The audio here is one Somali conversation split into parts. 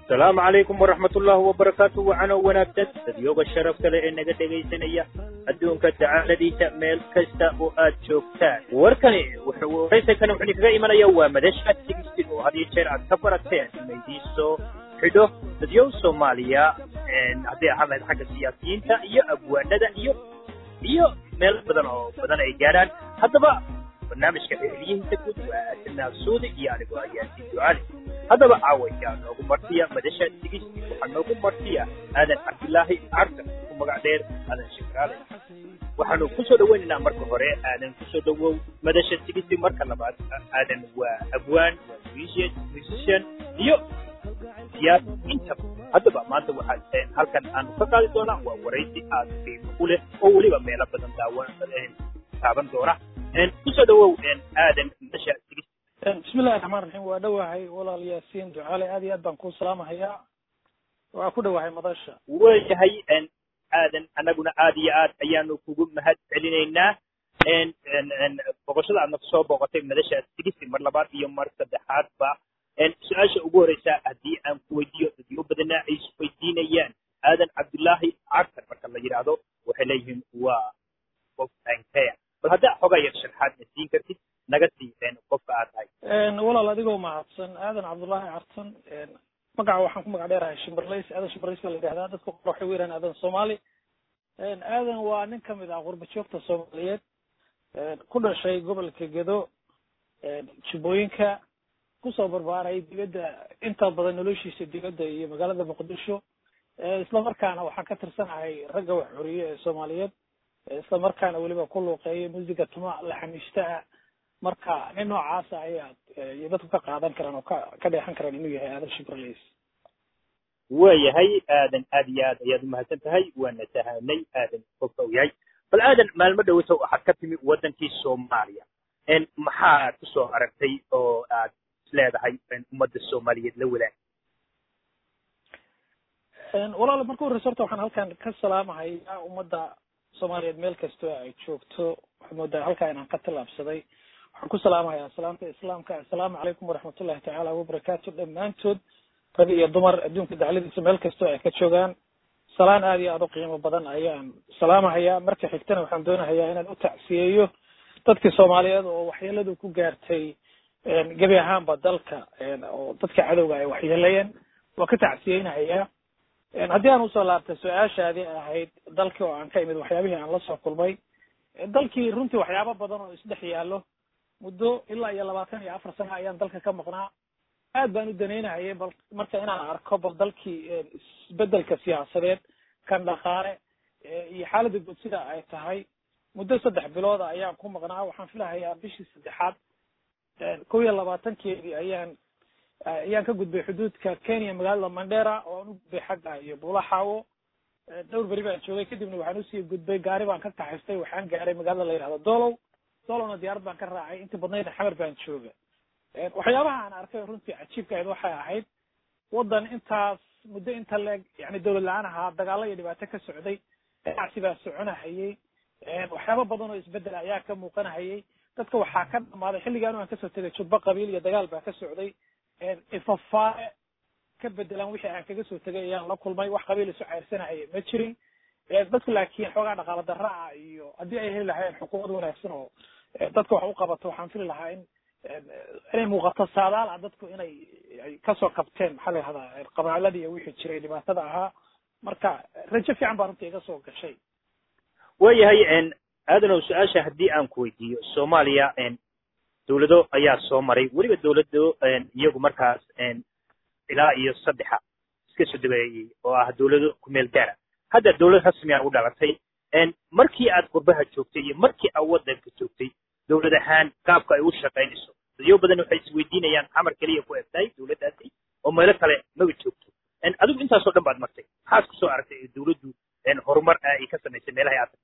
asalaamu calaykum waraxmat ullaahi wabarakaatu wacano wanaagsan dadyooga sharafta leh ee naga dhegaysanaya adduunka dacaaladiisa meel kasta oo aad joogtaan warkani waraysankani wuxuu idinkaga imanaya waa madasha sigistin oo had iyo jeer aad ka barateen maydiisoo xidho dadyow soomaaliya hadday ahaan lahayd xagga siyaasiyiinta iyo abwaanada iyo iyo meel badan oo badan ay gaadhaan haddaba barnaamijka xiliyihiisa guud waa asanaa suudi iyo anigoo ayaasi ducali haddaba caawayaa noogu martiya madasha sigisti waxaa noogu martiya aadan cabdilaahi carka ku magac dheer aadan shikaale waxaanu kusoo dhaweynaynaa marka hore aadan kusoo dhawow madasha sigisti marka labaad aadan waa abwaan waa musician musician iyo siyaas intaba haddaba maanta waxaa halkan aanu ka qaadi doonaa waa waraysi aad qiimo u leh oo weliba meelo badan daawan taaban doona kusoo dhawow aadan madasha sigisti bismillahi raxmaan raxiim waa dhowahay walaal yaasiin ducaale aad iyo aad baan kuu salaamahayaa waa ku dhowahay madasha waayahay aadan annaguna aad iyo aad ayaanu kugu mahad celinaynaa boqoshada aadna kusoo booqotay madasha sigisti mar labaad iyo mar saddexaadba su-aasha ugu horeysa haddii aan ku weydiiyo dadyo badana ay isweydiinayaan aadan cabdullaahi cartar marka la yidhaahdo waxay leeyihiin waa qof ankeya bal haddaa xogaa yar sharxaad na siin kartid naga sii qofka aad tahay walaal adigoo mahadsan aadan cabdullaahi cartan magaca waxaan ku magac dheerahay shimberlays aadan shimberlays baa la yidhahdaa dadka qor waxay u yiraan aadan soomaali aadan waa nin kamid ah qurba joogta soomaaliyeed ku dhashay gobolka gedo jubbooyinka kusoo barbaaray dibadda inta badan noloshiisa dibadda iyo magaalada muqdisho isla markaana waxaan ka tirsanahay ragga wax xoriye ee soomaaliyeed isla markaana weliba ku luuqeeya musiga tuma laxamiista ah marka nin noocaasa ayaad iyo dadku ka qaadan karaan oo ka ka dheexan karaan inuu yahay aadan shibralays waayahay aadan aad iyo aad ayaad umahadsan tahay waana sahanay aadan qofka u yahay bal aadan maalmo dhowata waxaad ka timi waddankii soomaaliya maxaad kusoo aragtay oo aad isleedahay ummadda soomaaliyeed la wadaag walaal marka horeysa horta waxaan halkan ka salaamahayaa ummadda soomaaliyeed meel kastoo ay joogto waxaad moodaa halkaa inaan ka tallaabsaday waxaan ku salaamahayaa salaamta islaamka assalaamu calaykum waraxmatullahi tacaala wabarakaatu dhammaantood rag iyo dumar adduunka dacladiisa meel kastoo ay ka joogaan salaan aad iyo aad u qiimo badan ayaan salaamahayaa marka xigtana waxaan doonahayaa inaan u tacsiyeeyo dadkii soomaaliyeed oo waxyeeladu ku gaartay gebi ahaanba dalka oo dadka cadowga ay waxyeelayeen waa ka tacsiyeynahayaa haddii aan usoo laabtay su-aashaadii ahayd dalkii oo aan ka imid waxyaabihii aan la soo kulmay dalkii runtii waxyaabo badan oo isdhex yaallo muddo ilaa iyo labaatan iyo afar sana ayaan dalka ka maqnaa aad baan u danaynahayay bal marka inaan arko bal dalkii isbedelka siyaasadeed kan dhaqaale iyo xaaladda guud sida ay tahay muddo saddex bilooda ayaan ku maqnaa waxaan filahayaa bishii saddexaad kow iyo labaatankeedii ayaan ayaan ka gudbay xuduudka kenya magaalada mandera oo aan u gudbay xagga iyo bulaxawo dhowr beri baan joogay kadibna waxaan usii gudbay gaari baan ka kaxaystay waxaan gaaray magaalada la yidhahdo dolow dolowna diyaarad baan ka raacay intii badnaydna xamar baan jooga waxyaabaha aan arkay runtii cajiibka ahayd waxay ahayd waddan intaas muddo inta leeg yani dowlad la-aan ahaa dagaalo iyo dhibaato ka socday ganacsi baa soconahayay waxyaaba badan oo isbedel ayaa ka muuqanahayay dadka waxaa ka dhamaaday xilligaan aan kasoo tegay jubbo qabiil iyo dagaal baa ka socday ifafaare ka bedelaan wixii aan kaga soo tegay ayaan la kulmay wax qabiil isu ceyrsanahaya ma jirin dadku laakiin xoogaa dhaqaalo darra ah iyo haddii ay heli lahaayeen xukuumad wanaagsan oo dadka wax u qabato waxaan fili lahaa in inay muuqato saadaal ah dadku inay ay kasoo qabteen maxaa la yihahdaa qabaaladii iyo wixii jiray dhibaatada ahaa marka rajo fiican baa runtii iga soo gashay waayahay aadanow su-aasha haddii aan ku weydiiyo soomaaliya dawlado ayaa soo maray weliba dawlado iyagu markaas ilaa iyo saddexa iska soo dabeeyey oo ah dawlado kumeel gaara hadda dawlad rasmiga u dhalatay markii aad qurbaha joogtay iyo markii aad waddanka joogtay dawlad ahaan qaabka ay u shaqaynayso dadyo badan waxay isweydiinayaan xamar keliya ku egtahay dawladdaasi oo meelo kale maba joogto adigu intaasoo dhan baad martay maxaad kusoo aragtay ee dawladdu horumar ay ka samaysay meelahay aad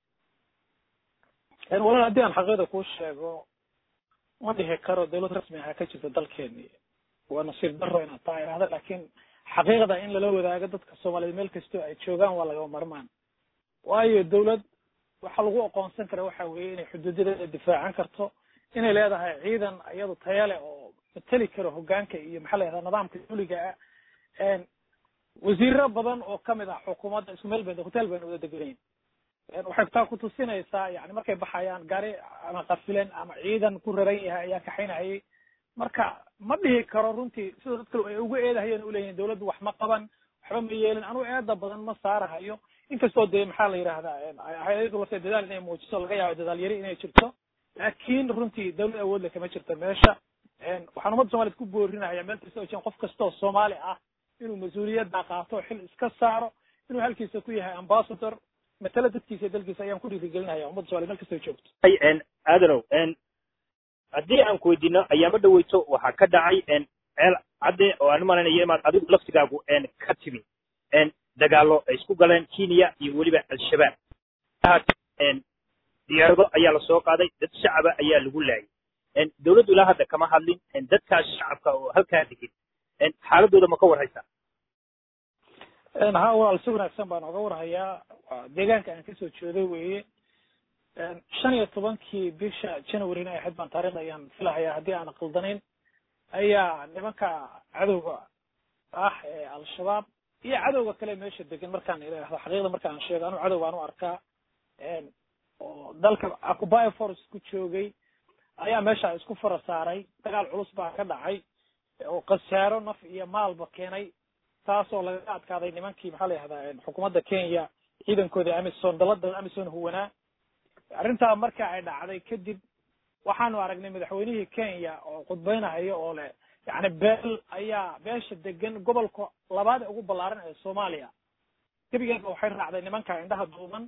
tagtay walaal haddii aan xaqiiqda kuu sheego ma dhihi karo dawlad rasmi aha ka jirta dalkeeni waa nasiib daro inaad taa idhahda laakiin xaqiiqda in lala wadaago dadka soomaaliyeed meel kastoo ay joogaan waa lagama marmaan waayo dawlad waxaa lagu aqoonsan kara waxa weeye inay xuduudadeeda difaacan karto inay leedahay ciidan iyadu taya leh oo mateli karo hogaanka iyo maxaa la yahdaa nidaamka duliga ah wasiiro badan oo kamid ah xukuumadda isku meel bay hotel bayna wada deganayn waxay taa kutusinaysaa yani markay baxayaan gaari ama qafilen ama ciidan ku raran yahay ayaa kaxaynahayay marka ma dhihi karo runtii sida dad kale ay uga eedahayeen uleeyihin dawladdu wax ma qaban waxba ma yeelin anuu eeda badan ma saarahayo inkastoo dee maxaa la yidhahdaa hay-adu lafte dadaal inay muujiso laga yaabo dadaal yari inay jirto laakiin runtii dawlad awoodle kama jirto meesha waxaan ummadda somaliyed ku boorinaya meel kasta oo jiran qof kastoo soomaali ah inuu mas-uuliyadda qaato xil iska saaro inuu halkiisa ku yahay ambassador matala dadkiisa dalkiisa ayaan ku dhiirigelinaya ummadda somalia meel kastoo joogto aadanow haddii aan ku weydiino ayaama dhaweyto waxaa ka dhacay ceel cadde oo aan umalaynayo imaad adigu laftigaagu ka timi dagaalo ay isku galeen kenya iyo weliba al-shabaab diyaarado ayaa lasoo qaaday dad shacaba ayaa lagu laayay dawladdu ilaa hadda kama hadlin dadkaas shacabka oo halkaa degin xaaladooda ma ka warhaysaa ha walaal si wanaagsan baan oga warhayaa deegaanka aan kasoo jeedo weeye shan iyo tobankii bisha januaryna ay ahayd baan taarikhda ayaan filahayaa haddii aan qaldanayn ayaa nimanka cadowga ah ee al-shabaab iyo cadowga kale meesha degan markaan idhaahdo xaqiiqda markaan sheego anu cadow baan u arkaa oo dalka acuby force ku joogay ayaa meesha isku fara saaray dagaal culus baa ka dhacay oo khasaaro naf iyo maalba keenay taasoo lagaga adkaaday nimankii maxaa la yihahdaa xukuumadda kenya ciidankoodii amison dalada amison huwanaa arrintaa marka ay dhacday kadib waxaanu aragnay madaxweynihii kenya oo khudbeynahayo oo leh yani beel ayaa beesha degan gobolka labaad ee ugu ballaaran ee soomaaliya gebigeedba waxay raacday nimanka indhaha duuban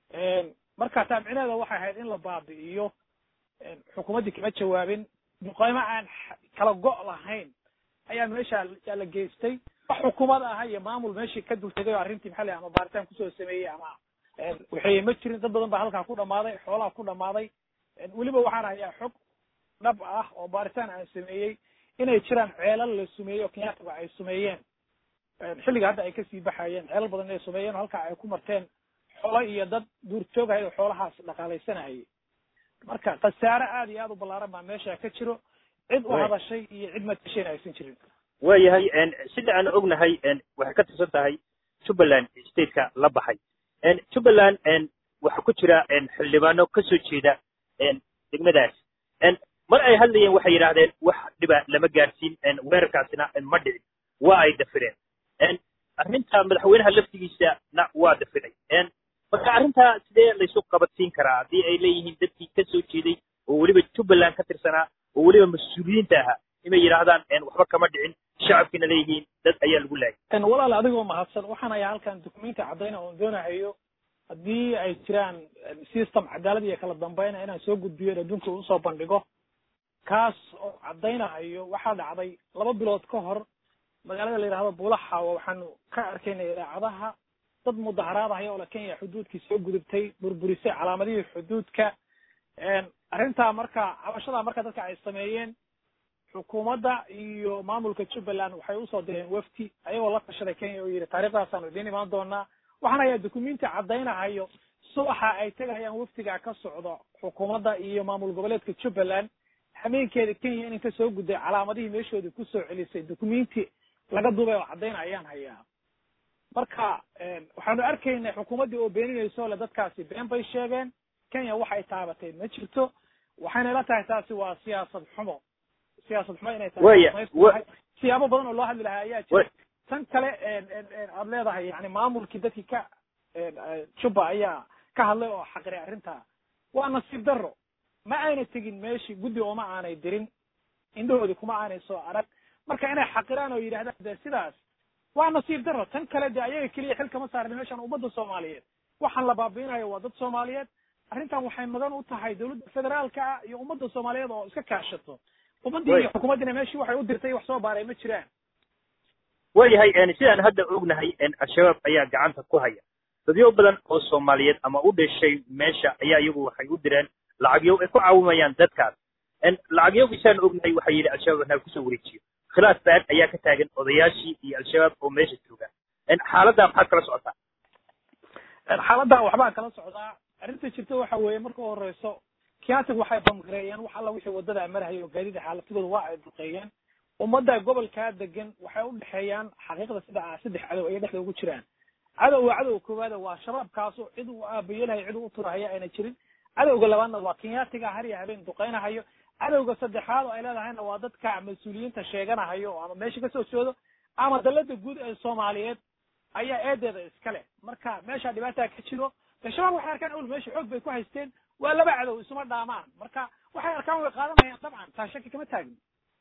marka taabicineeda waxay ahayd in la baabi'iyo xukuumaddii kama jawaabin muqaymo aan kala go' lahayn ayaa meesha la geystay wax xukuumad aha iyo maamul meeshii ka dultegay oo arrintii maxaa la ama baaritaan kusoo sameeyey ama waxay ma jirin dad badan baa halkaa ku dhamaaday xoolaha ku dhamaaday weliba waxaan hayaa xog dhab ah oo baaritaan aan sameeyey inay jiraan ceelal la sumeeyey oo kenyaataga ay sumeeyeen xilliga hadda ay kasii baxayeen ceelal badan inay sumeeyeen oo halkaa ay ku marteen xoolo iyo dad duurjoogahaya oo xoolahaas dhaqaalaysanahayay marka khasaare aad iyo aad u ballaaran baa meesha ka jiro cid u hadashay iyo cid matashayna aysan jirin waayahay sida aan ognahay waxay ka tirsan tahay jubbaland stateka la baxay jubbaland waxaa ku jira xildhibaano kasoo jeeda degmadaas mar ay hadlayeen waxay yidhaahdeen wax dhiba lama gaadhsiin weerarkaasina ma dhicin waa ay dafireen arrinta madaxweynaha laftigiisana waa dafiray marka arrintaa sidee laysu qabadsiin karaa haddii ay leeyihiin dadkii kasoo jeeday oo weliba jubbaland ka tirsanaa oo weliba mas-uuliyiinta ahaa inay yidhaahdaan waxba kama dhicin shacabkiina leeyihiin dad ayaa lagu laayay walaal adigoo mahadsan waxaan ayaa halkan dukumenti caddayna oon doonahayo haddii ay jiraan system cadaalad iyo kala dambayna inaan soo gudbiyo in adduunka usoo bandhigo kaas oo caddaynahayo waxaa dhacday laba bilood ka hor magaalada la yidhahdo buulaxawa waxaanu ka arkaynay idaacadaha dad mudaharaadahaya oo la kenya xuduudkii soo gudubtay burburisay calaamadihii xuduudka arrintaa marka cabashadaa marka dadka ay sameeyeen xukuumadda iyo maamulka jubbaland waxay usoo direen wafti ayagoo la tashaday kenya oo yidhi taariikhdaasaan idiin imaan doonaa waxaan hayaa dukumenti caddaynahayo subaxa ay tegahayaan waftiga ka socdo xukuumadda iyo maamul goboleedka jubbaland hameenkeeda kenya inay ka soo gudday calaamadihii meeshoodii kusoo celisay dukumenti laga duubay oo caddayna ayaan hayaa marka waxaanu arkaynay xukuumaddii oo beeninayso le dadkaasi been bay sheegeen kenya waxay taabatay ma jirto waxayna ila tahay taasi waa siyaasad xumo siyaasad xumo inay tahay siyaabo badan oo loo hadli lahaa ayaa jira tan kale aad leedahay yani maamulkii dadkii ka jubba ayaa ka hadlay oo xaqiray arrintaa waa nasiib darro ma ayna tegin meeshii guddi ooma aanay dirin indhahoodii kuma aanay soo arag marka inay xaqiraan oo yidhahdaan de sidaas waa nasiib darro tan kale de ayaga keliya xil kama saarna meeshaan ummadda soomaaliyeed waxaan la baabiinayo waa dad soomaaliyeed arrintan waxay magan u tahay dawladda federaalka ah iyo ummadda soomaaliyeed oo iska kaashato ummaddii iyo xukuumaddiina meeshii waxay u dirtay wax soo baaray ma jiraan waayahay sidaan hadda ognahay al-shabaab ayaa gacanta ku haya dadyo badan oo soomaaliyeed ama u dhashay meesha ayaa iyagu waxay u direen lacagyo ay ku caawimayaan dadkaas lacagyo isaan ognahay waxay yidhi al-shabaab anaa kusoo wareejiyo khilaaf baan ayaa ka taagan odayaashii iyo al-shabaab oo meesha jooga xaaladdaa maxaad kala socotaa xaaladdaa waxbaan kala socdaa arrinta jirta waxa weeye marka u horeyso kiyatig waxay bamgareeyeen wax alla wixii wadada marahaya oo gaadida xaaladadooda waa ay duqeeyeen ummadda gobolkaa degan waxay u dhexeeyaan xaqiiqda sida ah saddex cadow ayay dhexda ugu jiraan cadowga cadowga koowaada waa shabaabkaaso cid uu aabayelahay cid uu u turahaya ayna jirin cadowga labaadna waa kenyaatiga har iyo habeen duqaynahayo cadowga saddexaad oo ay leedahayna waa dadka mas-uuliyiinta sheeganahayo ama meesha kasoo jeedo ama dalada guud ee soomaaliyeed ayaa eedeeda iska leh marka meesha dhibaataa ka jiro de shabaab waxay arkaan awel meesha xoog bay ku haysteen waa laba cadow isuma dhaamaan marka waxay arkaan way qaadanayaan dabcan taa shaki kama taagin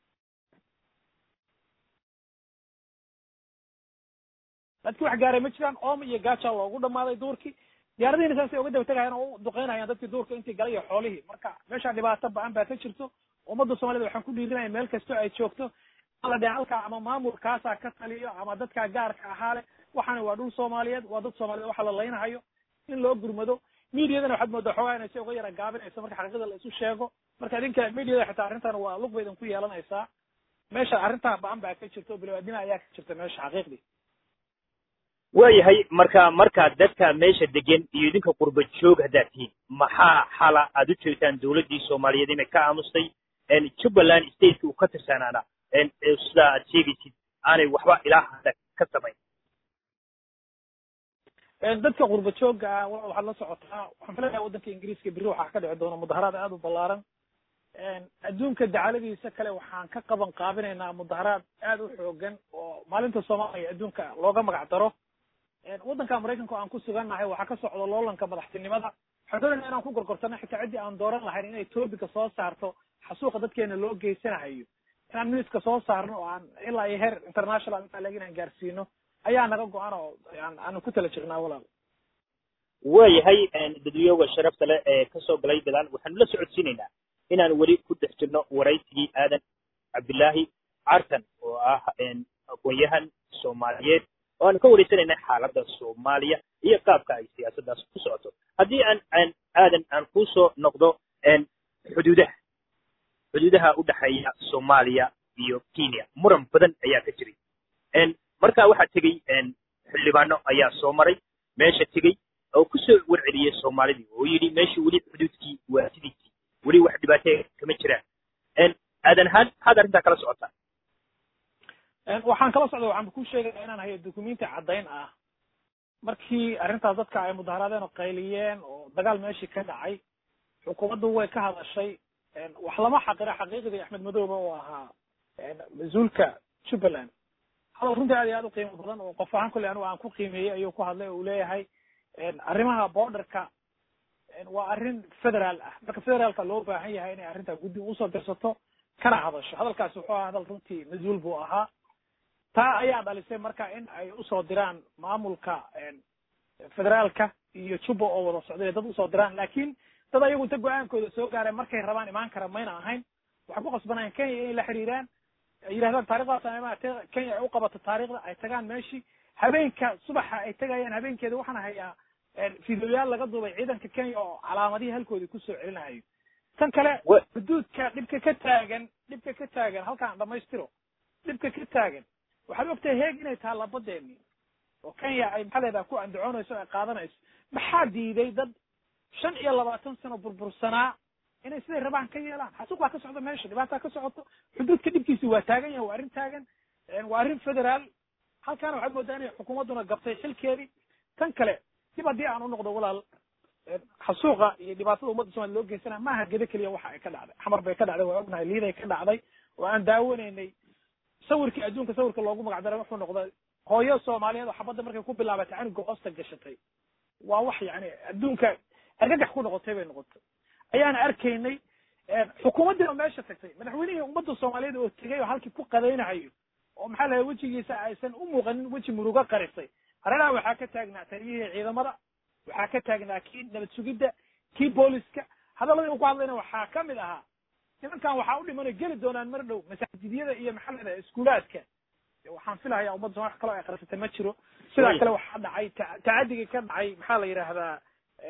dadki wax gaaray ma jiraan oom iyo gaaja loogu dhamaaday duurkii diyaaradihiina saasay uga daba tegayaan oo u duqeynayaan dadkii duurka intii galay iyo xoolihii marka meesha dhibaato ba-an baa ka jirto ummadda soomaaliyed waxaan ku dhiirinaya meel kastoo ay joogto ala dhinacalka ama maamulkaasaa ka taliyo ama dadka gaarka ahaa leh waxaana waa dhul soomaaliyeed waa dad soomaaliyeed waxa la laynahayo in loo gurmado mediadana waxaad moodaa xoogaa inay si uga yara gaabinayso marka xaqiiqada la isu sheego marka idinka mediada xitaa arrintan waa lug baydan ku yeelanaysaa meesha arrintaa ba-an baa ka jirta oo bilowaadnima ayaa ka jirta meesha xaqiiqdii waayahay marka markaa dadka meesha degan iyo idinka qurba joog haddaad tihiin maxaa xala aad u jeegtaan dawladdii soomaaliyeed inay ka aamustay jubbaland stateka uu ka tirsanaana sidaa aad sheegaysid aanay waxba ilaa hadda ka samayn dadka qurba joogga ah waxaad la socotaa waxaan filayaa waddanka ingiriiska berri waxaa ka dhici doona mudaharaad aad u ballaaran adduunka dacaladiisa kale waxaan ka qaban qaabinaynaa mudaharaad aad u xoogan oo maalinta soomaaliya adduunka looga magac daro waddanka maraykanka oo aan ku sugannahay waxaa ka socda loolanka madaxtinimada waxaan doonayna inaan ku gorgortano xitaa ciddii aan dooran lahayn inay toobika soo saarto xasuuqa dadkeena loo geysanahayo inaan miniska soo saarno oo aan ilaa iyo heer international intaa leg inaan gaarsiino ayaa naga go-an oo aanu ku tala jirnaa walaal waayahay dadweyooga sharafta leh ee kasoo galay gadaal waxaanu la socodsiinaynaa inaan weli ku dhex jirno waraysigii aadan cabdillaahi cartan oo ah aqoon-yahan soomaaliyeed oo aanu ka wareysanayna xaaladda soomaaliya iyo qaabka ay siyaasaddaas ku socoto haddii aan aan aadan aan kusoo noqdo xuduudaha xuduudaha u dhexeeya soomaaliya iyo kenya muran badan ayaa ka jiray marka waxaa tegey xildhibaano ayaa soo maray meesha tegey oo kusoo warceliyey soomaalidii oo yidhi meesha weli xuduudkii waa sidiisii weli wax dhibaatee kama jiraan aadan ahaan maxaad arrintaa kala socotaa waxaan kala socda waxaan ku sheegaya inaan hayo dukumenti caddayn ah markii arrintaas dadka ay mudaharaadeen oo qayliyeen oo dagaal meeshii ka dhacay xukuumaddu way ka hadashay wax lama xaqira xaqiiqdii axmed madoobe oo ahaa mas-uulka jubbaland hadal runtii aad iyo aad u qiimo badan oo qof ahaan kolley anigu aan ku qiimeeyey ayuu ku hadlay oo uu leeyahay arrimaha borderka waa arrin federaal ah marka federaalka loo baahan yahay inay arrintaa guddi usoo dirsato kana hadasho hadalkaasi wuxuu ahaa hadal runtii mas-uul buu ahaa taa ayaa dhalisay marka in ay usoo diraan maamulka federaalka iyo jubba oo wada socday dad usoo diraan laakiin dad ayagu inta go-aankooda soo gaareen markay rabaan imaan kara mayna ahayn waxay ku qasbanayaan kenya inay la xiriiraan ay yidhahdaan taarikhdaas kenya ay u qabato taarikhda ay tagaan meeshii habeenka subaxa ay tegayaan habeenkeeda waxaan hayaa fideoyaal laga duubay ciidanka kenya oo calaamadihii halkoodii kusoo celinahayo tan kale xuduudka dhibka ka taagan dhibka ka taagan halkaan dhamaystiro dhibka ka taagan waxaad ogtahay heeg inay tahay labadeeni oo kenya ay maxaa leedaha ku andacoonayso ay qaadanayso maxaa diiday dad shan iyo labaatan sano burbursanaa inay siday rabaan ka yeelaan xasuuq baa ka socda meesha dhibaataa ka socoto xuduudka dhibkiisi waa taagan yahay waa arrin taagan waa arrin federaal halkaana waxaad moodaa inay xukuumadduna gabtay xilkeedii tan kale dib haddii aan u noqdo walaal xasuuqa iyo dhibaatada ummadda somalia loo geysanaya maaha gede keliya waxa ay ka dhacday xamar bay ka dhacday waa ognahay liiday ka dhacday oo aan daawanaynay sawirkii adduunka sawirka loogu magac daray wuxuu noqday hooyo soomaaliyeed oo xabadda markay ku bilaabatay canuga hoosta gashatay waa wax yani adduunka argagax ku noqotay bay noqotay ayaana arkaynay xukuumaddii oo meesha tagtay madaxweynihii ummadda soomaaliyeed oo tegay oo halkii ku qadaynahayo oo maxaa lahay wejigiisa aysan u muuqanin weji murugo qarisay hareeraha waxaa ka taagnaa taliyihii ciidamada waxaa ka taagnaa kii nabad sugidda kii booliska hadaladii uu ku hadlayna waxaa ka mid ahaa nimankan waxaa u dhimanayo geli doonaan mar dhow masaajidyada iyo maxaa leedaha iskuulaadka waxaan filahayaa ummadda somalia wax kaloo ay qarisatay ma jiro sidaa kale waxaa dhacay tacadigii ka dhacay maxaa la yidhaahdaa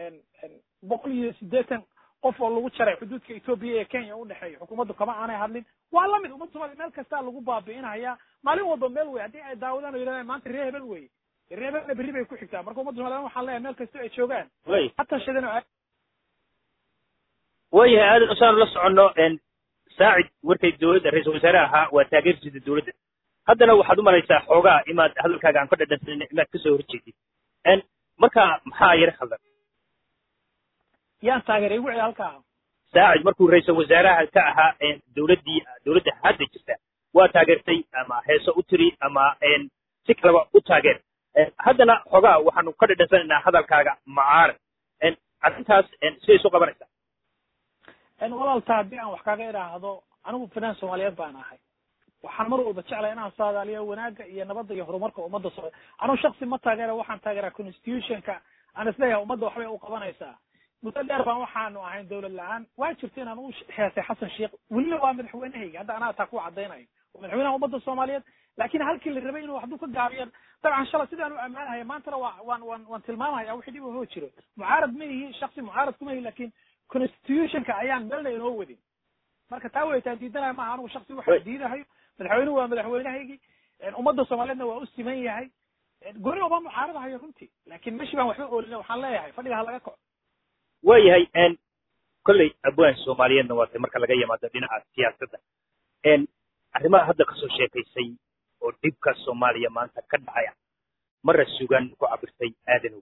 boqol iyo siddeetan qof oo lagu jaray xuduudka etoobiya ee kenya udhexeeya xukuumaddu kama aanay hadlin waa lamid ummadda somalia meel kastaa lagu baabi'inahayaa maalin walba meel wey haddii ay daawadaan oo yidhahdaan maanta ree hebel wey ree hebelna berri bay ku xigtaa marka ummadda somalia waxaan leeyahay meel kastoo ay joogaan hataa shadano waayahay aadan usaanu la soconno saacid warkay dowladda ra-iisul wasaare ahaa waa taageersiida dowladda haddana waxaad u malaysaa xoogaa imaad hadalkaaga aan ka dhadhansanin imaad kasoo horjeedid marka maxaa yar khaldan yaan taageeray igu celi halkaa saacid markuu ra-iisul wasaaraha ka ahaa dowladdii dowladda hadda jirta waa taageertay ama heeso u tiri ama si kaleba u taageer haddana xoogaa waxaanu ka dhadhansanaynaa hadalkaaga macaarad arrintaas siday isu qabanaysaa walaalta haddii aan wax kaaga idhaahdo anigu fanaan soomaaliyeed baan ahay waxaan mar walba jeclay inaan saadaaliyo wanaagga iyo nabadda iyo horumarka ummadda soo anigu shaksi ma taageera waxaan taageeraa constitutionka aan isleeyahay ummadda waxbay u qabanaysaa muddo dheer baan waxaanu ahayn dawlad la-aan waa jirta inaan u heesay xasan sheekh welina waa madaxweynehayga hadda anaa taa ku cadaynayo waa madaxweynaha ummadda soomaaliyeed laakiin halkii la rabay inuu hadduu ka gaabiyo dabcan shalay sidaan u ammaanahaya maantana waa waan waan waan tilmaamaya wixii dhib hoo jiro mucaarad ma ihi shaksi mucaarad kuma ihi laakiin constitutionka ayaan meelna inoo wadin marka taa weytaan diidanaya maaha anigu shaksi waxaa diidahayo madaxweynuhu waa madaxweynahaygii ummadda soomaaliyeedna waa u siman yahay goni oba mucaaradahayo runtii laakiin meshi baan waxba oolina waxaan leeyahay fadhiga ha laga kaco waayahay kolley abwaan soomaaliyeedna waatay marka laga yimaado dhinaca siyaasadda arrimaha hadda kasoo sheekaysay oo dhibka soomaaliya maanta ka dhacaya mara sugan ku cabirtay aadanow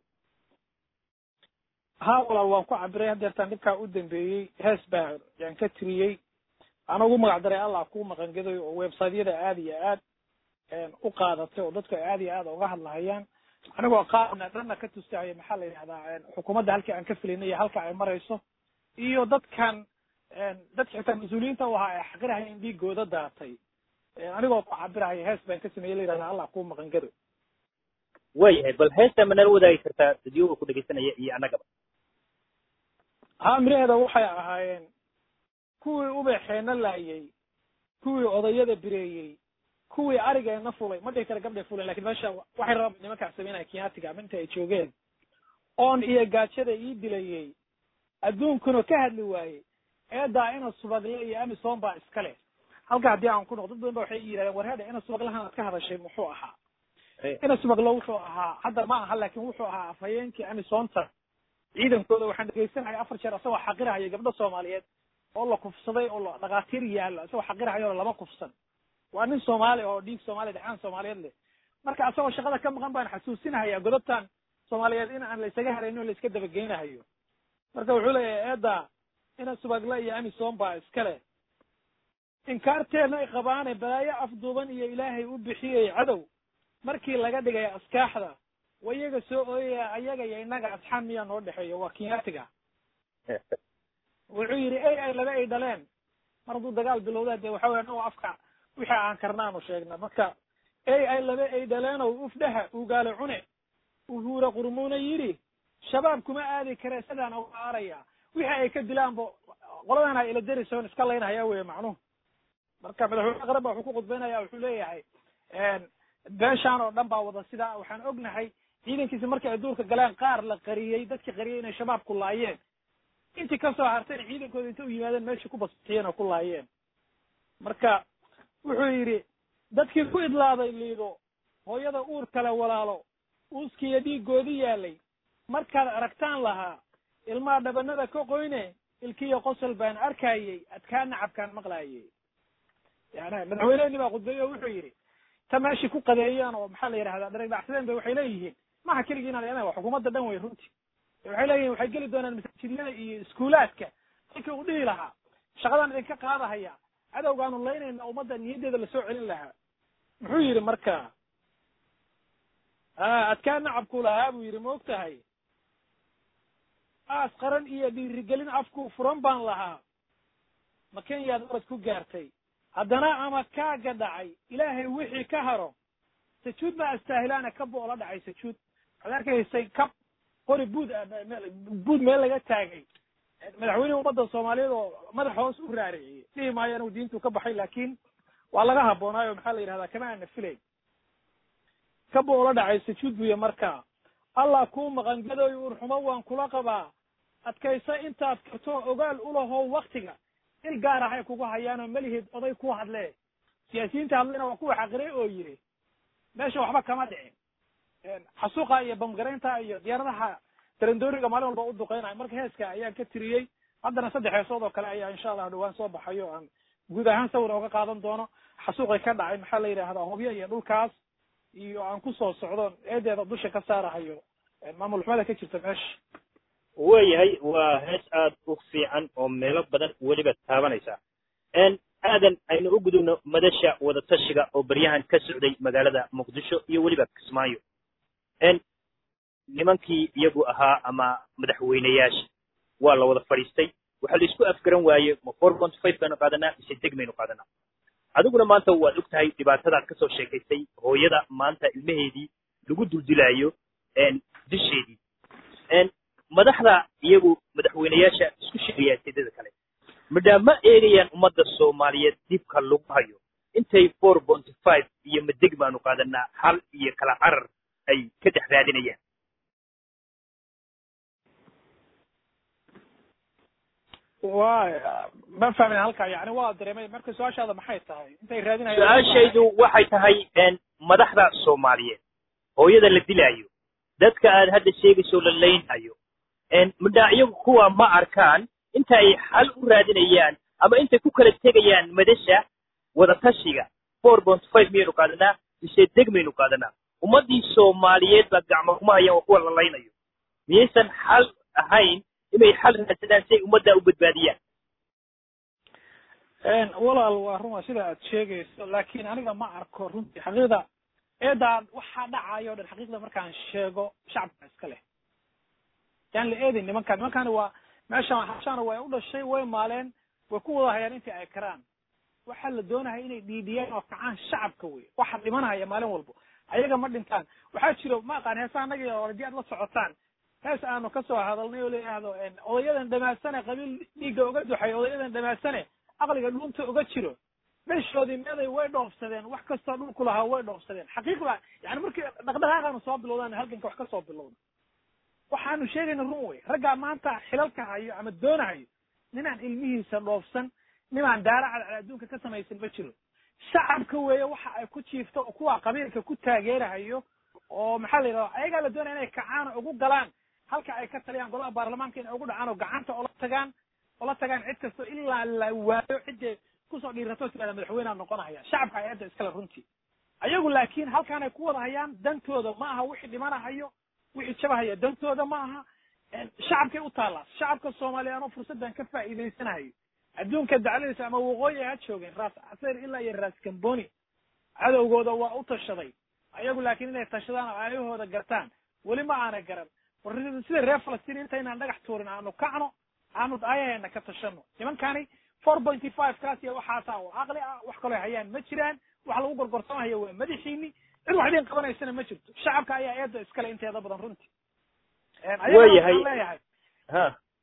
ha walaal waan ku cabiray hadeertaan dhibkaa u dambeeyey hees baa yaan ka tiriyey ana ugu magac daray allah kuu maqangaday oo websiteyada aad iyo aad u qaadatay oo dadku aad iyo aad uga hadlahayaan anigoo qaarna dhanna ka tustahaya maxaa la yidhahdaa xukuumadda halkii aan ka filaynay iyo halka ay marayso iyo dadkan dadka xitaa mas-uuliyiinta u ahaa ee xaqirahaya in dhiigooda daatay anigoo ku cabirahaya hees baan ka sameeyey la yidhahdaa allah kuu maqangado waayahay bal heesta ma nala wadaagi kartaa dadyoga ku dhegaysanaya iyo annagaba ha miraheeda waxay ahaayeen kuwii ubaxeena laayay kuwii odayada bireeyey kuwii arigeena fulay ma dhihi kara gabdhay fulen lakin meesha waxay rabaan nimankaa sameynaya kiyaatiga ama inta ay joogeen oon iyo gaajada ii dilayey adduunkuna ka hadli waayey eedaa ina subagle iyo amison baa iska leh halka haddii aan ku noqo dad badan ba waxay yidhahdeen warheeda ina subaglahan aad ka hadashay muxuu ahaa ina subaglo wuxuu ahaa hadda ma aha laakin wuxuu ahaa afhayeenkii amisonta ciidankooda waxaan dhegeysanaya afar jeer isagoo xaqirahaya gabdho soomaaliyeed oo la kufsaday oo la dhakhaatiir yaallo isagoo xaqirahayo lama kufsan waa nin soomaali oo dhiig soomaaliya dhacaan soomaaliyeed leh marka isagoo shaqada ka maqan baan xasuusinahaya godobtan soomaaliyeed in aan la isaga haraynin o la iska dabageynahayo marka wuxuu leeyahay eeda ina subagle iyo amison baa iska leh inkaarteena ay qabaane balaayo afduuban iyo ilaahay u bixiyey cadow markii laga dhigay askaaxda wa iyaga soo ooyaya ayaga iyo innaga asxaan miyaa noo dhexeeya waa kinyaatiga wuxuu yidhi ay ay laba ay dhaleen mar hadduu dagaal bilowdaa dee waxa weya anagoo afka wixii aan karnaanu sheegna marka ay ay laba ay dhaleenow ufdhaha ugaale cune uhuura qurmuuna yidhi shabaab kuma aadi kare sidaan uga aaraya wixii ay ka dilaanba qoladana ila derisoon iska laynahaya weye macnuhu marka madaxweyne qaran ba wuxuu ku khudbaynaya wuxuu leeyahay beeshaan oo dhan baa wada sidaa waxaan ognahay ciidankiisa markii ay duurka galeen qaar la qariyey dadkii qariyey inay shabaabku laayeen intii kasoo hartayna ciidankooda inta u yimaadeen meeshii ku basixiyeen oo ku laayeen marka wuxuu yidhi dadkii ku idlaaday liido hooyada uur kale walaalo uuskiiyo dhiigoodi yaalay markaad aragtaan lahaa ilmaha dhabanada ka qoyne ilkiya qosol baan arkayey adkaan nacabkaan maqlaayey yani madaxweyneheni baa khudbeeye o wuxuu yidhi ta meeshii ku qadeeyeen oo maxaa la yidhahdaa dharegdhacsadeen ba waxay leeyihiin maha keligii inaan leedahay waa xukuumadda dhan wey runtii waxay leeyihin waxay geli doonaan masaajidlada iyo iskuulaadka ninkii uu dhihi lahaa shaqadaan idinka qaadahaya cadowgaanu laynayna ummadda niyaddeeda lasoo celin lahaa muxuu yidhi marka a adkaan nacabku lahaa buu yidhi ma og tahay aas qaran iyo dhiirigelin afku furan baan lahaa ma kenyaad orad ku gaartay haddana ama kaaga dhacay ilaahay wixii ka haro sajuud ma astaahilaana kab oo la dhacay sajuud waxaad arkaysay kab qori buud buud meel laga taagay madaxweynihii ummadda soomaaliyeed oo madax hoos u raariciyey dhihi maayo anigu diintu ka baxay laakiin waa laga habboonaayo maxaa la yidhahdaa kama aana filay kab oo la dhacay sajuud buye marka allah kuu maqangadooy urxumo waan kula qabaa adkaysa intaad karto ogaal ulahow waktiga il gaar ahay kugu hayaanoo melihid oday ku hadlee siyaasiyiinta hadlayna waa kuwa xaqiray oo yidhi meesha waxba kama dhicin xasuuqa iyo bamgaraynta iyo diyaaradaha tarandooriga maalin walba u duqeynayo marka heeska ayaan ka tiriyey haddana saddex heesood oo kale ayaa insha allah dhawaan soo baxayo aan guud ahaan sawir oga qaadan doono xasuuqay ka dhacay maxaa la yidhahdaa hobyo iyo dhulkaas iyo aan kusoo socdo eedeeda dusha ka saarahayo maamul xumada ka jirta meesha waayahay waa hees aad u fiican oo meelo badan weliba taabanaysa aadan aynu u gudubno madasha wadatashiga oo baryahan ka socday magaalada muqdisho iyo weliba kismaayo nimankii iyagu ahaa ama madaxweyneyaasha waa la wada fadhiistay waxaa la isku afgaran waaye ma four point five baynu qaadanaa mise deg baynu qaadanaa adiguna maanta waad og tahay dhibaatadaad kasoo sheekaysay hooyada maanta ilmaheedii lagu duldilaayo disheedii madaxda iyagu madaxweyneyaasha isku sheegayaan sidada kale midhaa ma eegayaan ummadda soomaaliyeed dibka lagu hayo intay four point five iyo madeg baanu qaadanaa hal iyo kala carar ay ka dhex raadinayaan wa ma fahmin halkaa yani waa dareemay marka su-aashaada maxay tahay intay raadinayaan su-aashaydu waxay tahay madaxda soomaaliyeed hooyada la dilaayo dadka aad hadda sheegayso la laynayo midhaa iyagu kuwa ma arkaan inta ay xal u raadinayaan ama intay ku kala tegayaan madasha wadatashiga four point five miyaynu qaadanaa mise deg maynu qaadanaa ummaddii soomaaliyeed baa gacmo kuma hayaan waa kuwa la laynayo miyaysan xal ahayn inay xal raadsadaan si ay ummadda u badbaadiyaan walaal waa ruma sida aad sheegayso laakin aniga ma arko runtii xaqiiqda eedaan waxaa dhacayo o dhan xaqiiqda markaan sheego shacabka iska leh yaan la eedin nimankaan nimankaani waa meeshaan hashaana way u dhashay way maaleen way ku wada hayaan intii ay karaan waxaa la doonaya inay dhiidhiyaan oo kacaan shacabka wey waxa dhimanaya maalin walbo ayaga ma dhintaan waxaa jiro ma aqaan heesa anagi hadii aad la socotaan hees aanu kasoo hadalnay oo layihahdo odayadan dhamaasane qabiil dhiigga uga duxay odayadan dhamaasane aqliga dhuunta uga jiro meeshoodii meeday way dhoofsadeen wax kastoo dhulku lahaa way dhoofsadeen xaqiiqda yani markii dhaqdhaqaaqaanu soo bilowdaan halganka wax kasoo bilowda waxaanu sheegayna run wey raggaa maanta xilalka hayo ama doonahayo ninaan ilmihiisa dhoofsan ninaan daara cadcad adduunka ka samaysan ma jiro shacabka weeye waxa ay ku jiifto oo kuwa qabiilka ku taageerahayo oo maxaa la yidhahda ayagaa la doonaya inay kacaan oo ugu galaan halka ay ka taliyaan golaha baarlamaanka inay ugu dhacaan oo gacanta ola tagaan ola tagaan cid kasto ilaa la waayo ciday kusoo dhiirato tirada madaxweynea noqonahaya shacabka ay hadda iskale runtii ayagu laakiin halkaanay ku wada hayaan dantooda ma aha wixii dhimanahayo wixii jabahaya dantooda ma aha shacabkay u taallaa shacabka soomaaliya anoo fursaddan ka faa'iidaysanahayo adduunka dacladiisa ama waqooyi ha joogeen raas casayr ilaa iyo raas kamboni cadowgooda waa u tashaday ayagu laakiin inay tashadaan oo aayahooda gartaan weli ma aana garan war sida reer falastiin intaynaan dhagax tuurin aanu kacno aanu aayaheena ka tashano nimankani four pointy five kaas iyo waxaasaa oo caqli ah wax kaloo hayaan ma jiraan wax lagu gorgorsamahaya waa madaxiini cid wax idin qabanaysana ma jirto shacabka ayaa eedda iskale inteeda badan runtii waayahay leeyahay ha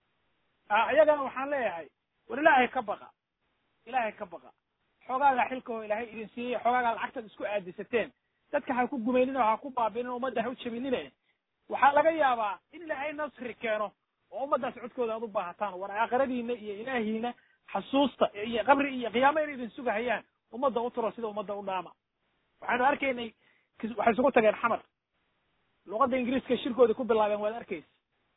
ayagana waxaan leeyahay war ilaahay ka baqa ilaahay ka baqa xoogaaga xilkaoo ilaahay idin siiyey xoogaaga lacagtaad isku aadisateen dadka ha ku gumaynin oo ha ku baabinin oo ummadda ha u jabinine waxaa laga yaabaa in ilaahay nasri keeno oo ummaddaas codkooda aad u baahataan war aakhiradiina iyo ilaahiina xasuusta iyo qabri iyo qiyaamo inay idin sugahayaan ummadda u turo sida ummadda u dhaama waxaanu arkaynay waxay isugu tageen xamar luqadda ingiriiska shirkooda ku bilaabeen waad arkaysa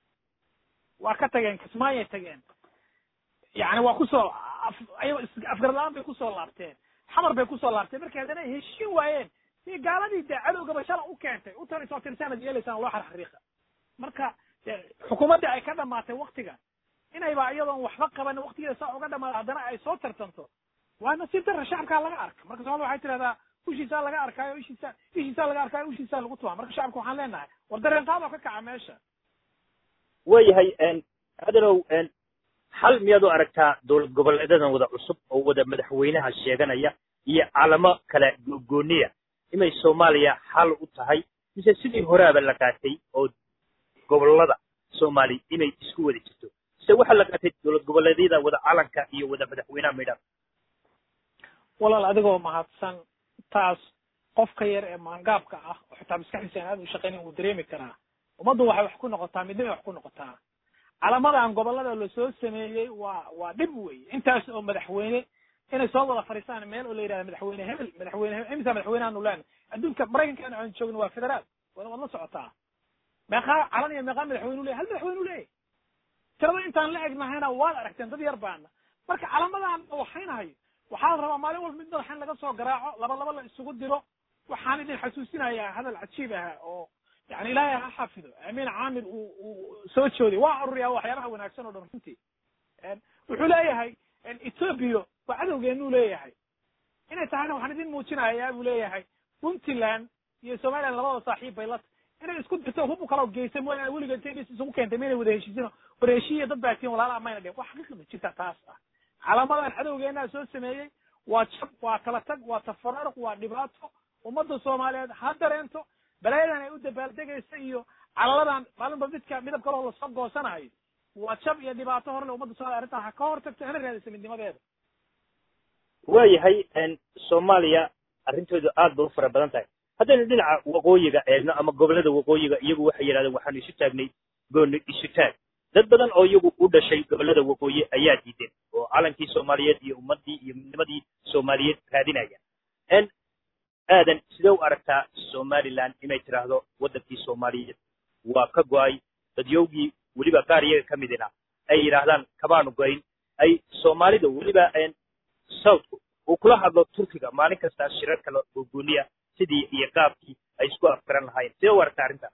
waa ka tageen kismaayay tageen yani waa kusoo afgar la-aan bay kusoo laabteen xamar bay kusoo laabteen markay haddana ay heshiin waayeen si gaaladii dee cadowgaba shala u keentay u tani soo tirsaanad yeelaysaan loo xarxariiqa marka xukuumaddii ay ka dhamaatay waktiga inayba iyadoon waxba qaban waktigeeda saa uga dhamaada haddana ay soo tartanto waa nasiib darra shacabkaa laga arka marka soomaalida waxay tirahdaa ushiisaa laga arkaayo ishiisa ishiisaa laga arkaayo ushiisaa lagu tumaa marka shacabka waxaan leenahay war dareen qaadoo ka kaca meesha waayahay adanow xal miyaad u aragtaa dowlad goboleedadan wada cusub oo wada madaxweynaha sheeganaya iyo calamo kale googooniya inay soomaaliya xal u tahay mise sidii horaaba la qaatay oo gobolada soomaali inay isku wada jirto mise waxaa la qaatay dowlad goboleedyada wada calanka iyo wada madaxweynaha maydhan walaal adigoo mahadsan taas qofka yar ee maangaabka ah oo xitaa maskaxdiisa aan aad u shaqaynin wuu dareemi karaa ummaddu waxay wax ku noqotaa midnimay wax ku noqotaa calamadan gobolada lasoo sameeyey waa waa dhib wey intaas oo madaxweyne inay soo wada fadhiistaan meel oo la yidhahda madaxweyne hebel madaxweyne hebel imisa madaxweynehaanu leena adduunka maraykankan aan joogno waa federaal waad waad la socotaa meeqaa calan iyo meeqaa madaxweyne leeyahy hal madaxweyne leeyahy tirada intaan la egnahayna waad aragteen dad yar baana marka calamadan waxaynahayo waxaa la rabaa maalin walba mid madaxa in laga soo garaaco laba laba la isugu diro waxaan idin xasuusinayaa hadal cajiib ah oo yani ilaahay ha xafido amiin caamir uu uu soo jooday waa aruriyaa waxyaabaha wanaagsan oo dhan runtii wuxuu leeyahay ethoopia waa cadowgeenuu leeyahay inay tahayna waxaan idin muujinayaa buu leeyahay puntland iyo somaliland labada saaxiib bay la inay isku dirto hubu kala geysay mooyaane weliga intay dhis isugu keentay mayna wada heshiisino war heshiiya dad baa tiin walaalaha mayna dheen wax xaqiiqda jirta taas ah calaamadan cadowgeenaa soo sameeyey waa jab waa kala tag waa tafaraaruq waa dhibaato ummadda soomaaliyeed ha dareento balaayadan ay u dabaaldegaysa iyo calaladan maalinba midka midab kaloo lasoo goosanayo waa jab iyo dhibaato horle ummadda soomaliya arrintaa ha ka hor tagto hana raadisa midnimadeeda waayahay soomaaliya arrintoodu aad bay u fara badan tahay haddaynu dhinaca waqooyiga eegno ama gobollada waqooyiga iyagu waxay yidhahdeen waxaanu isu taagnay gooni isu taag dad badan oo iyagu u dhashay gobollada waqooyi ayaa diideen oo calankii soomaaliyeed iyo ummaddii iyo midnimadii soomaaliyeed raadinaya aadan sidee u aragtaa somaliland inay tidhaahdo waddankii soomaaliyeed waa ka go-ay dadyowgii weliba qaar iyaga ka midina ay yidhaahdaan kabaanu goyn ay soomaalida weliba southku uu kula hadlo turkiga maalin kasta shirar kale oo gooniya sidii iyo qaabkii ay isku afgaran lahayn sidee u aragtaa arrinta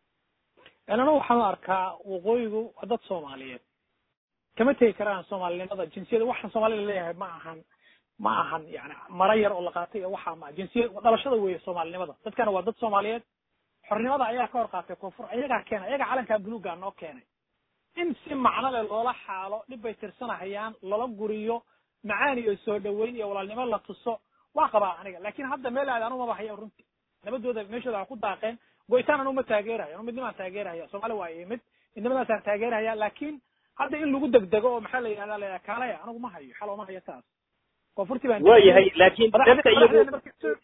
anu waxaan u arkaa waqooyigu waa dad soomaaliyeed kama tegi karaan soomaalinimada jinsiyada waxaan soomaalida leeyahay ma ahan ma ahan yani mara yar oo la qaatay iyo waxaa ma jinsiyad dhalashada weeye soomaalinimada dadkana waa dad soomaaliyeed xornimada ayaa ka hor qaatay koonfur ayagaa keenay ayagaa calankaa buluuga noo keenay in si macno leh loola xaalo dhib bay tirsanahayaan lala guriyo macaan iyo soo dhaweyn iyo walaalnimo la tuso waa qabaa aniga lakin hadda meel aad anu maba haya runtii nabadooda meeshooda ha ku daaqeen goytaan anu ma taageerayo anu midnimaan taageerahaya soomaali waa imid midnimadaasaan taageerahaya lakin hadda in lagu degdego oo maxaa la yidhahda la kaalaya anigu ma hayo xal ooma hayo taas koonfurti baan waa yahay laakiin dadka iyagu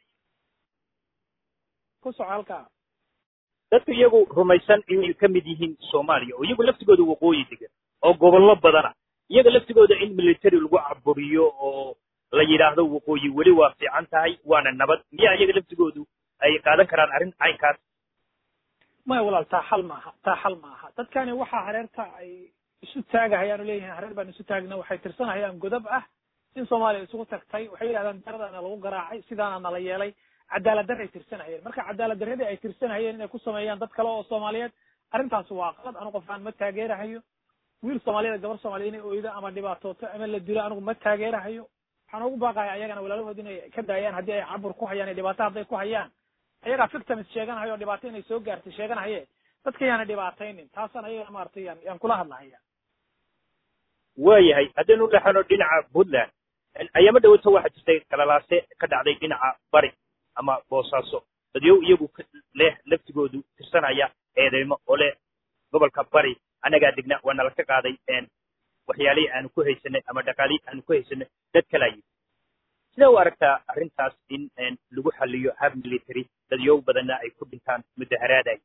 ku soco halkaa dadka iyagu rumaysan inay ka mid yihiin soomaaliya oo iyagu laftigooda waqooyi degan oo gobollo badana iyaga laftigooda in military lagu caburiyo oo la yidhaahdo waqooyi weli waa fiican tahay waana nabad miyaa iyaga laftigoodu ay qaadan karaan arrin caynkaas maya walaal taa xal maaha taa xal maaha dadkani waxaa hareerta ay isu taagahayaan oo leeyihiin hareer baan isu taagna waxay tirsanahayaan godab ah in soomaaliya isugu tagtay waxay yidhahdaan daradaana lagu garaacay sidaana nala yeelay cadaalad darray tirsanahayeen marka cadaalad darradii ay tirsanahayeen inay ku sameeyaan dad kale oo soomaaliyeed arrintaas waa qalad anigu qof aan ma taageerahayo wiil soomaaliyeed gabar soomaliya inay oydo ama dhibaatooto ama la dilo anigu ma taageerahayo waxaan ugu baaqaya ayagana walaalahood inay ka daayaan haddii ay cabur ku hayaan iyo dhibaato hadday ku hayaan ayagaa victims sheeganahayo oo dhibaato inay soo gaartay sheeganahaye dadka yaana dhibaataynin taasaan ayaga maaragtay yaan yaan kula hadlahaya waayahay haddaynu dhexano dhinaca puntland ayaama dhawata waxaa jirtay kalalaase ka dhacday dhinaca bari ama boosaaso dadyow iyagu leh laftigoodu tirsanaya eedeymo oo leh gobolka bari annagaa degna waa nala ka qaaday waxyaalihii aanu ku haysanay ama dhaqaalihii aanu ku haysanay dad kalaa yimi sidee u aragtaa arrintaas in lagu xaliyo hab military dadyow badanna ay ku dhintaan mudaharaadaay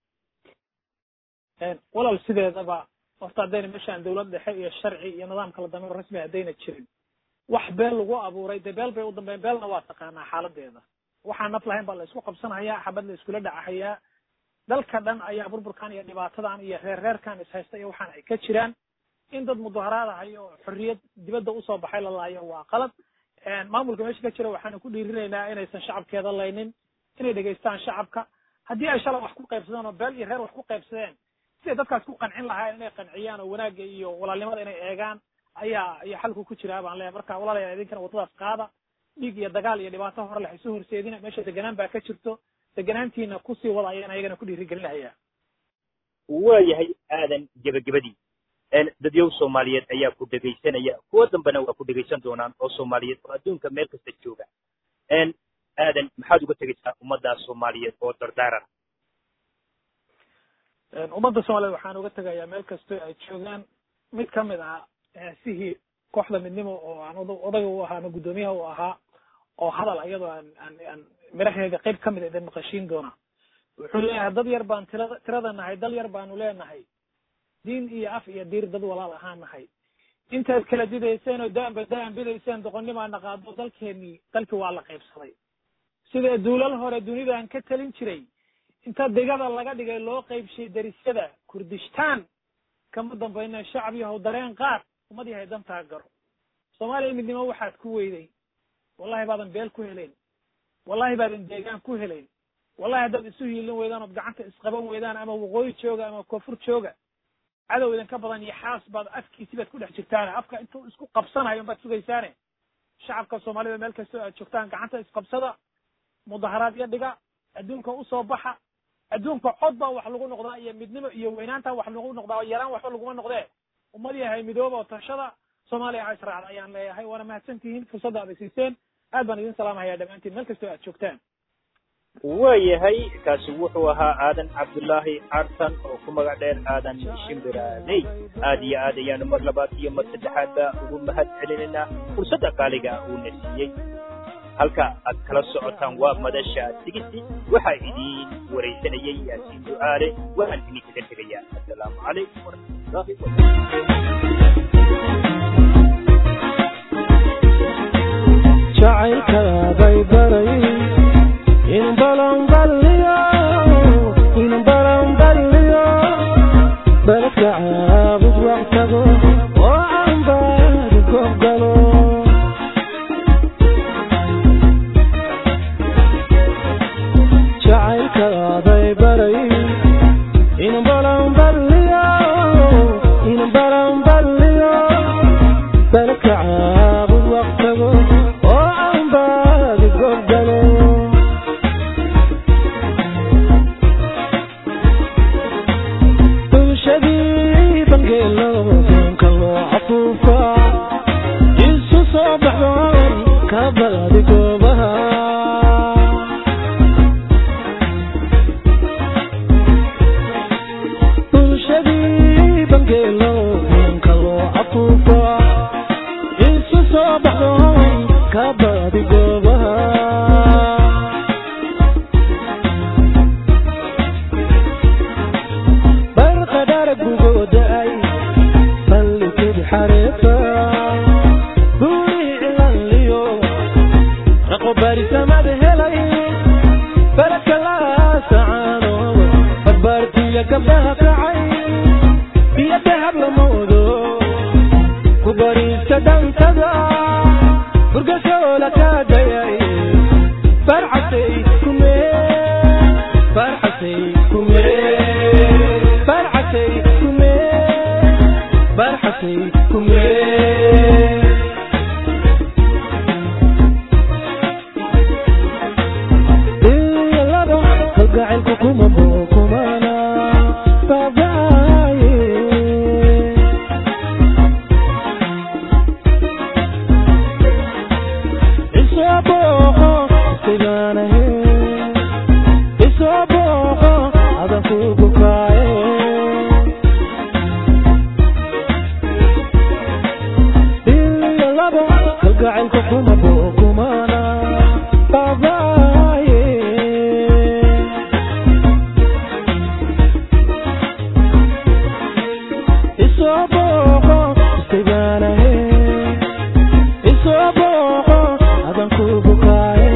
walaal sideedaba horta haddayna meeshaan dawlad dhexe iyo sharci iyo nidaam kala dambeyn rasmi haddayna jirin wax beel lagu abuuray dee beel bay u dambeyn beelna waa taqaanaa xaaladeeda waxaan naf lahayn baa la isku qabsanayaa xabad la iskula dhacahayaa dalka dhan ayaa burburkan iyo dhibaatadan iyo reer reerkan ishaysta iyo waxaan ay ka jiraan in dad mudaharaadahayo oo xorriyad dibadda usoo baxay la laayo waa qalad maamulka meesha ka jira waxaanu ku dhiirinaynaa inaysan shacabkeeda laynin inay dhegaystaan shacabka haddii ay shalay wax ku qaybsadeen oo beel iyo reer wax ku qaybsadeen siday dadkaas ku qancin lahaayeen inay qanciyaan oo wanaagga iyo walaalnimada inay eegaan ayaa ayaa xalku ku jiraa baan leeyahay marka walaalayaal idinkana waddadaas qaada dhiig iyo dagaal iyo dhibaato hore leh isu horseedina meesha deganaan baa ka jirto deganaantiina kusii wada ayaan ayagana ku dhiirigelinahaya waayahay aadan gebagabadii dadyow soomaaliyeed ayaa ku dhegaysanaya kuwo dambena waa ku dhegaysan doonaan oo soomaaliyeed oo adduunka meel kasta jooga aadan maxaad uga tegaysaa ummadda soomaaliyeed oo dardaaran ummadda soomaliyeed waxaan uga tegayaa meel kastoo ay joogaan mid ka mid ah sihii kooxda midnimo oo aan odayga u ahaa ama guddoomiyaha u ahaa oo hadal iyadoo aan aan aan miraheeda qayb ka mid a idin maqashiin doona wuxuu leeyahay dad yar baan tirada tirada nahay dal yar baanu leenahay diin iyo af iyo diir dad walaal ahaan nahay intaad kala didayseen oo daanba daan bidayseen doqonnimaana qaado dalkeenii dalkii waa la qaybsaday sida duulal hore dunidan ka talin jiray inta digada laga dhigay loo qaybshay darisyada kurdistaan kama dambayna shacab yahow dareen qaad ummad yahay dantaa garo soomaaliya midnimo waxaad ku weyday wallahi baadan beel ku helayn wallahi baadan deegaan ku helayn wallahi haddaad isu hiilin weydaan ood gacanta isqaban weydaan ama waqooyi jooga ama koonfur jooga cadow idinka badan iyo xaas baad afkiisi baad ku dhex jirtaane afka intuu isku qabsanayo baad sugaysaane shacabka soomaalida meel kastoo aad joogtaan gacanta isqabsada mudaharaad iyo dhiga adduunka usoo baxa adduunka cod baa wax lagu noqdaa iyo midnimo iyo weynaanta wax lagu noqdaa yaraan waxba laguma noqdee ummad yahay midooba oo tashada soomaaliya ha israacda ayaan leeyahay waana mahadsan tihiin fursadda aad siiseen aad baan idin salaamahayaa dhammaantiin meel kastoo aad joogtaan waayahay kaasi wuxuu ahaa aadan cabdullaahi cartan oo ku magac dheer aadan shimbiraaney aad iyo aad ayaanu mar labaad iyo mar saddexaadba ugu mahad celinaynaa fursadda qaaliga uuna siiyey halka aad kala socotaan waa madasha sigisi waxaa idiin waraysanayay yaasiin du'aale waxaan idinkaga tegayaa assalaamu calaykum waraxmatullaahi jacaylkaaday baray in balanballiyo in balanballiyo baladka caabud wax tago oo aan baadi goobgalo jacaylkaaday baray in balanballiyo in balanballiyo baladka caabud wax tago oo aan baadi goobgalo bulshadii bangeelo doonka loo cafuufa isu soo baxdoon ka baadi goobaha bulshadii bangeelo doonka loo cafuufa isu soo baxdoon ka baadi goobaha barqadhara gugooda-ay ballikid xareefa buurihii cilanliyo raqo barisamada helay baladka laasacaano barbaartiya gabdhaha kacay iyo dahab lamoodo ku bariista dhantada burgasoola kaa dayay barcasay kumee barxasay kumee barxasay kumee barxasay kumee iyalado kalgacaylku kuma bookumana baabaaye isoo booqo sigaanahe isoo booqo adan ku bukaaye iyo labo kalgacaylku kuma bookumana baabaaye isoo booqo sigaanahe isoo booqo adan ku bukaaye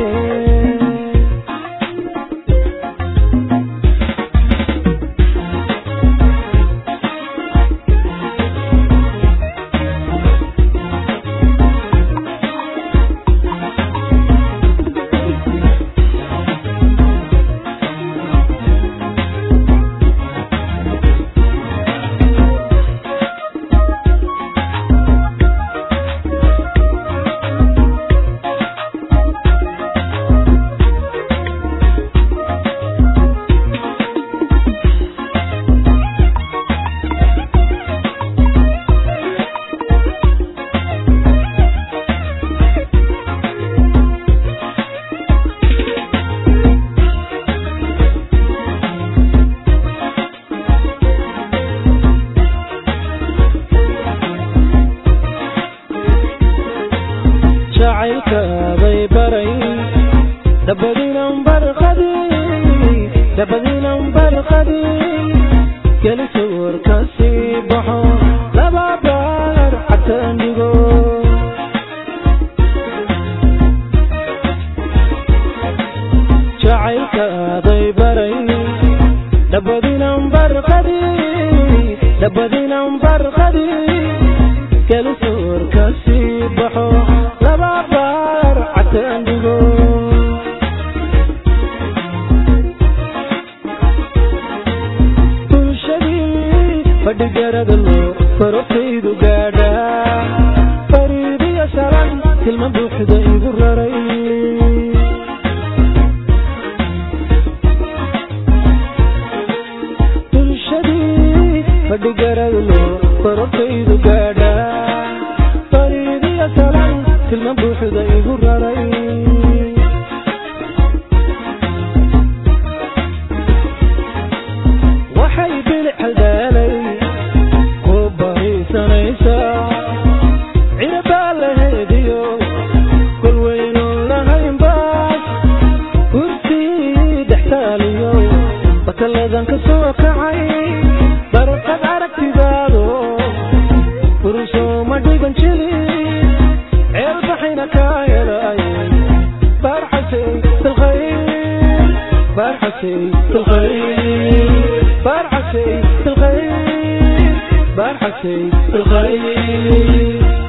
jacaylkaaday baray dabadiinan barqadii dabadiinan barqadii geli sawirka sii baxo laba baar xataan dhigo jacaylkaaday baray dabadiinan barqadii dabadiinan barqadii geli sawirka sii baxo laba baar xataan fadhigaradalo farortaydu gaadhaa fariidiya shalan tilma buuxda igu raray bulshadii fadhigaradalo farortaydu gaadhaa fariidiya shalan tilma buuxda igu raray waxay bilic haldaalay ku bariisanaysaa cirabaa la heediyo kol weynoon lahaynbaas kurtii dhextaaliyo bakalladan ka soo kacay barqad aragtidaado furusooma dhigan jili ceel baxayna kaa helay barxasay silkhayr barxasay silkhayr barxasay silkhayr barxasay silkhayr